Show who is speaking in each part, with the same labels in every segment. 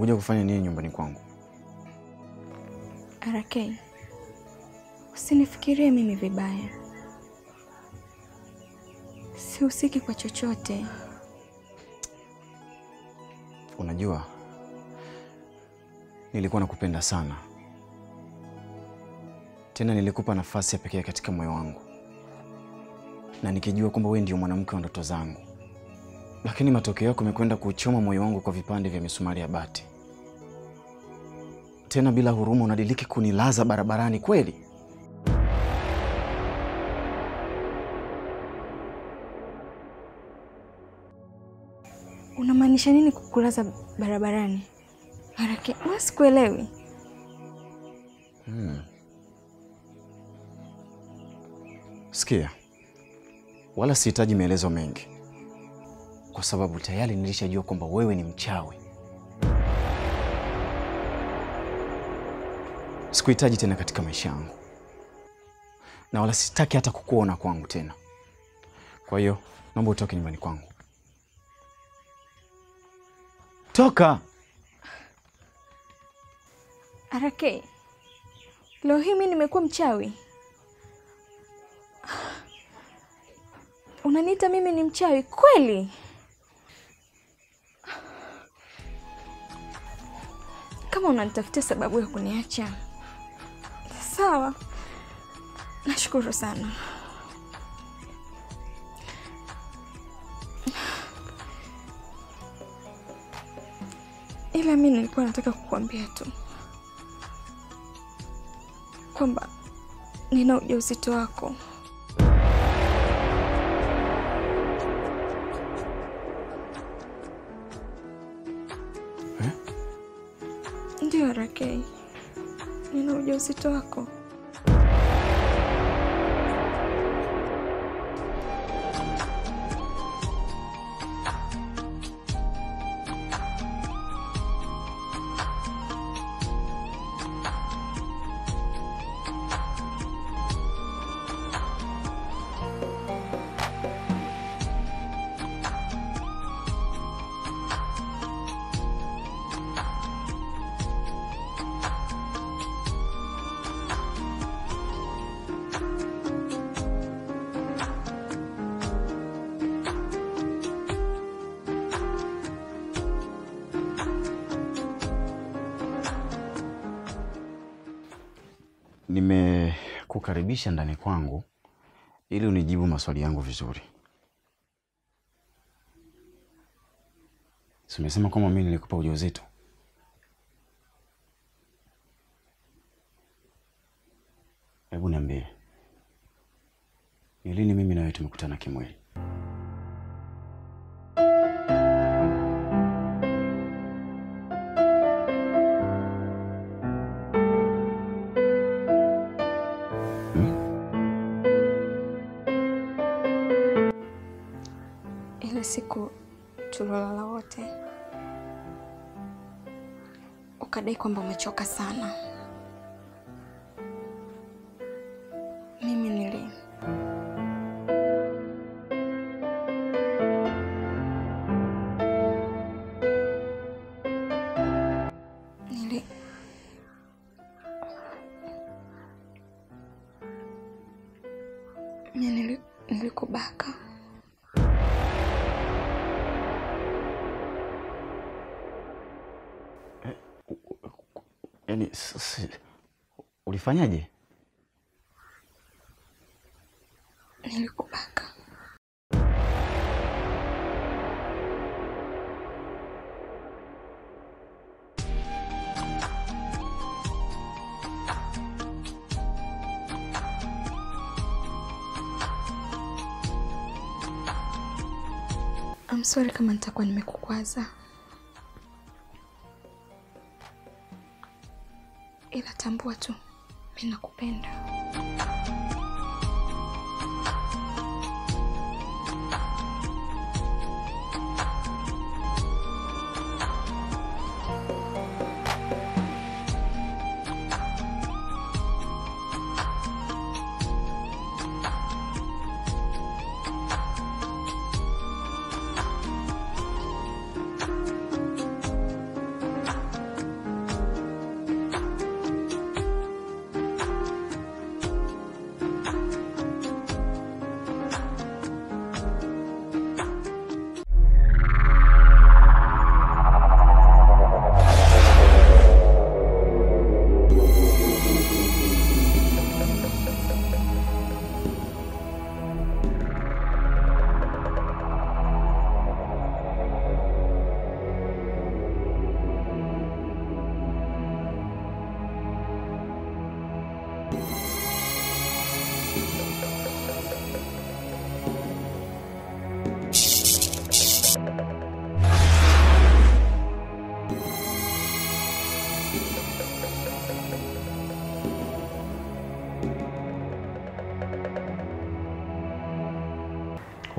Speaker 1: Umekuja kufanya nini nyumbani kwangu?
Speaker 2: RK, usinifikirie mimi vibaya, sihusiki kwa chochote.
Speaker 1: Unajua, nilikuwa nakupenda sana, tena nilikupa nafasi ya pekee katika moyo wangu, na nikijua kwamba wewe ndio mwanamke wa ndoto zangu, lakini matokeo yako yamekwenda kuchoma moyo wangu kwa vipande vya misumari ya bati. Tena bila huruma, unadiliki kunilaza barabarani kweli?
Speaker 2: Unamaanisha nini kukulaza barabarani? RK, wewe sikuelewi.
Speaker 1: Hmm. Sikia, wala sihitaji maelezo mengi, kwa sababu tayari nilishajua kwamba wewe ni mchawi. Sikuhitaji tena katika maisha yangu, na wala sitaki hata kukuona kwangu tena. Kwa hiyo naomba utoke nyumbani kwangu. Toka!
Speaker 2: RK, leo hii mimi nimekuwa mchawi? Unaniita mimi ni mchawi kweli? Kama unanitafutia sababu ya kuniacha, sawa, nashukuru sana. Ila mi nilikuwa nataka kukuambia tu kwamba nina ujauzito wako. Ndio RK, nina ujauzito wako.
Speaker 1: Nimekukaribisha ndani kwangu ili unijibu maswali yangu vizuri. Si umesema kwamba mimi nilikupa ujauzito? Hebu niambie, ni lini mimi na wewe tumekutana kimwili?
Speaker 2: Ile siku tuliolala wote, ukadai kwamba umechoka sana. Mimi nili nili mimi nili nilikubaka.
Speaker 1: Yaani s- s- ulifanyaje?
Speaker 2: Nilikubaka. I'm sorry kama nitakuwa nimekukwaza, ila tambua tu mimi nakupenda.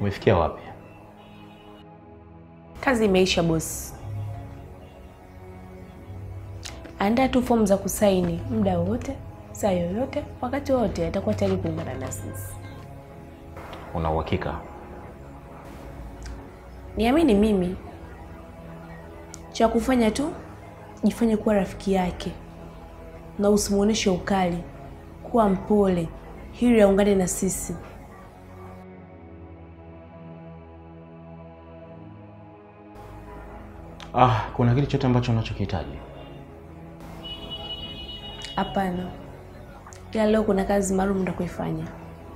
Speaker 3: Umefikia wapi?
Speaker 4: Kazi imeisha bosi. Andaa tu fomu za kusaini muda wowote, saa yoyote, wakati wowote, atakuwa tayari kuungana na sisi.
Speaker 3: Una uhakika?
Speaker 4: Niamini mimi, cha kufanya tu jifanye kuwa rafiki yake na usimwonyeshe ukali, kuwa mpole ili aungane na sisi.
Speaker 3: Ah, kuna kitu chote ambacho unachokihitaji?
Speaker 4: Hapana, ila leo kuna kazi maalum nitakuifanya.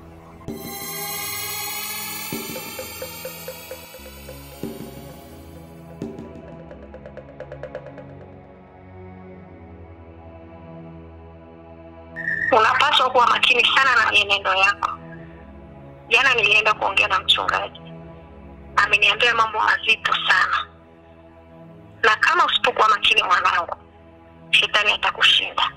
Speaker 5: Unapaswa kuwa makini sana na mienendo yako. Jana nilienda kuongea na mchungaji, ameniambia mambo mazito sana, na kama usipokuwa makini mwanangu, shetani atakushinda.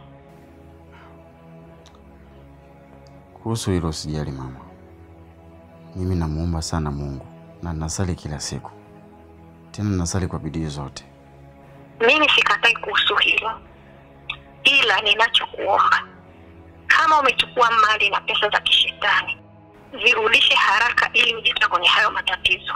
Speaker 1: Kuhusu hilo usijali mama, mimi namuomba sana Mungu na nasali kila siku, tena nasali kwa bidii zote.
Speaker 5: Mimi sikatai kuhusu hilo, ila ninachokuomba, kama umechukua mali na pesa za kishetani, zirudishe haraka ili ujitoe kwenye hayo matatizo.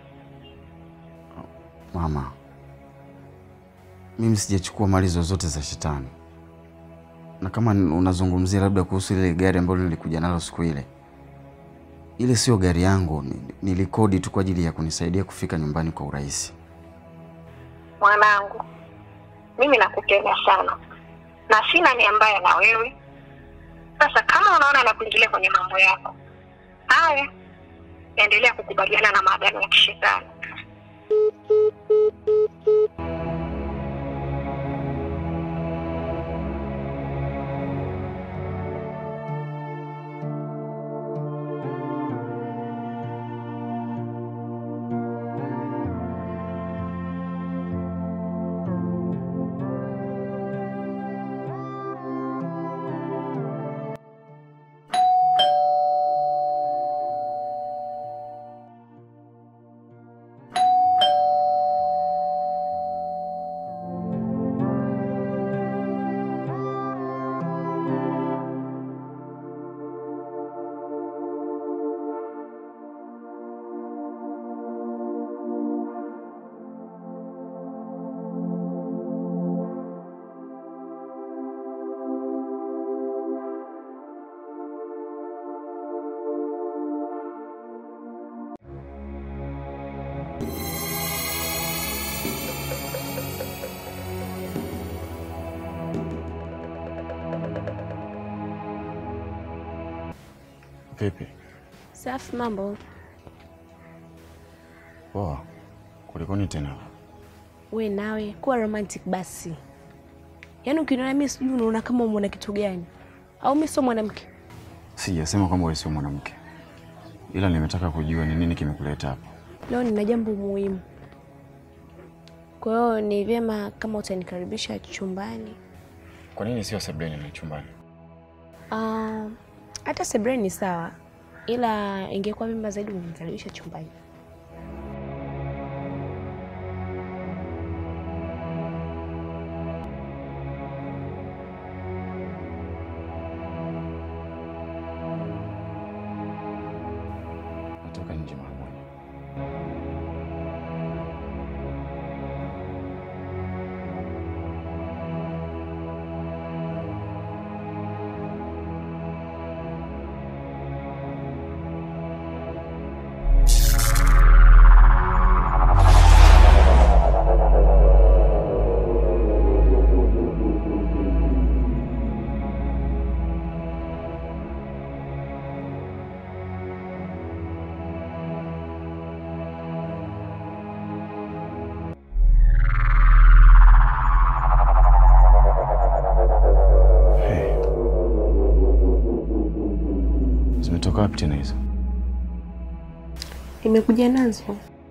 Speaker 1: Mama, mimi sijachukua mali zozote za shetani, na kama unazungumzia labda kuhusu ile gari ambalo nilikuja nalo siku ile, ile sio gari yangu, ni- nilikodi tu kwa ajili ya kunisaidia kufika nyumbani kwa urahisi.
Speaker 5: Mwanangu, mimi nakupenda sana na sina nia mbaya na wewe. Sasa kama unaona nakuingilia kwenye mambo yako haya, endelea kukubaliana na maagano ya kishetani.
Speaker 1: Vipi?
Speaker 4: Safi, mambo.
Speaker 1: Poa. Kulikoni tena?
Speaker 4: We nawe kuwa romantic basi. Yaani ukiniona mimi sijui unaona kama umeona kitu gani? Au mimi sio mwanamke?
Speaker 1: Sijasema kwamba wewe sio mwanamke, ila nimetaka kujua ni nini kimekuleta hapa.
Speaker 4: Leo nina jambo muhimu, kwa hiyo ni vyema kama utanikaribisha chumbani.
Speaker 1: Kwa nini sio sebuleni na chumbani?
Speaker 4: Ah, hata sebreni ni sawa, ila ingekuwa vyema zaidi unikaribisha chumbani.
Speaker 1: Natoka nje mara moja. Hey. Zimetoka wapi tena hizo?
Speaker 4: Nimekuja nazo.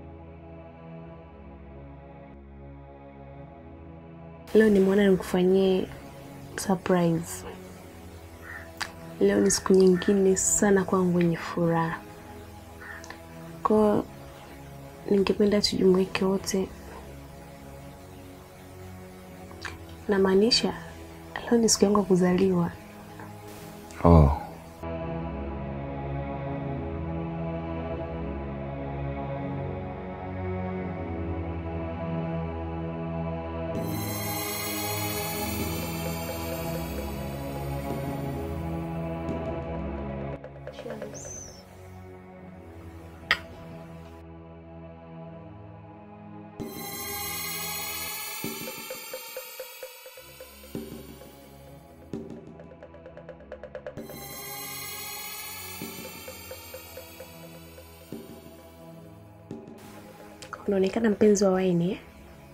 Speaker 4: Leo nimeona nikufanyie surprise. Leo ni siku nyingine sana kwangu yenye furaha. Kwa ningependa tujumuike wote, namaanisha leo ni siku yangu ya kuzaliwa.
Speaker 1: Oh.
Speaker 4: Unaonekana mpenzi wa waini eh?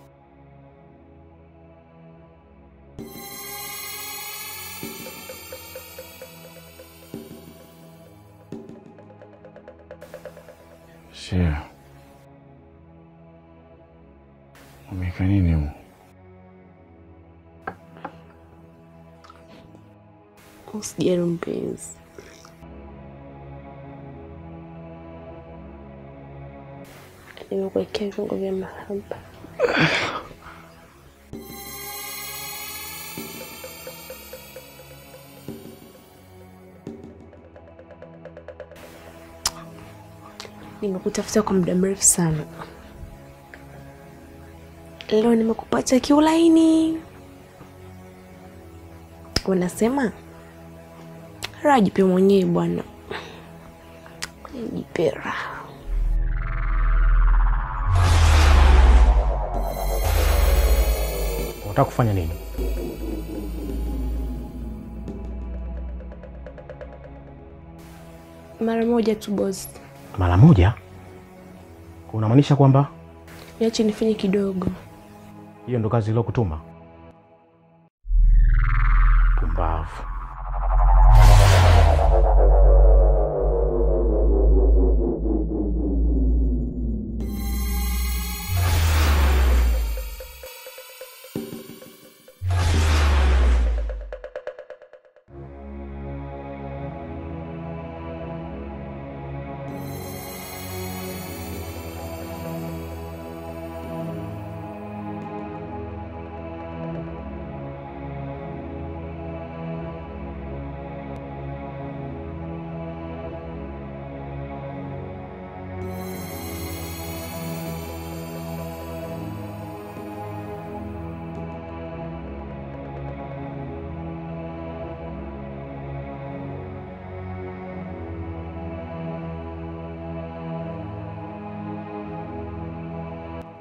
Speaker 1: Shea. Umeweka nini humu?
Speaker 4: Usijali mpenzi, nimekuwekea viungo vya mahaba. Nimekutafuta kwa muda mrefu sana, leo nimekupata kiulaini. Wanasema raha jipe mwenyewe bwana, jipe raha.
Speaker 3: Unataka kufanya nini?
Speaker 4: Mara moja tu boss,
Speaker 3: Mara moja? Unamaanisha kwamba
Speaker 4: niache nifanye kidogo.
Speaker 3: hiyo ndo kazi iliyokutuma? Pumbavu.